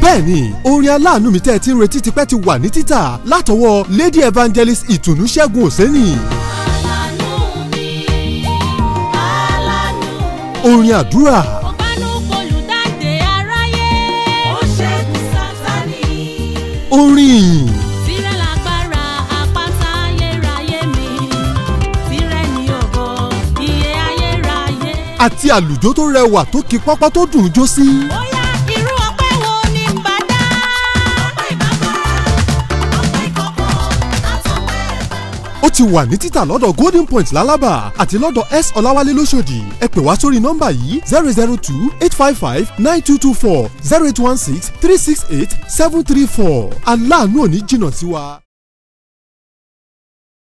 bẹ́ẹ̀ni orin aláàánú mi tẹ́ ẹ ti ń retí tipẹ́ ti wà ní títà látọwọ́ lady evangelist ìtùnú ṣẹ́gun òsẹ́nì. Alánú mi, alánú. orin àdúrà Ọ̀pánú olùdáǹdè aráyé. Ó ṣẹ́gun Sátánì. orin ìyìn Tìrẹ lágbára àpáta ayérayé mi. Tìrẹ ni ògo iye ayérayé. àti àlùjó tó rẹwà tó ki pápá tó dùn ún jó sí. Bóyá irú ọpẹ́ wo ni ń bá dá? Ọpẹ́ ìbábá, ọpẹ́ ìkọ̀kọ̀, àtọpẹ́ ó ti wà ní títà lọ́dọ̀ golden point lálábà àti lọ́dọ̀ s ọ̀làwálé lóṣòdì ẹ pè wá sórí nọ́mbà yìí zero zero two eight five five nine two two four zero eight one six three six eight seven three four aláàánú ò ní jìnnà sí wa.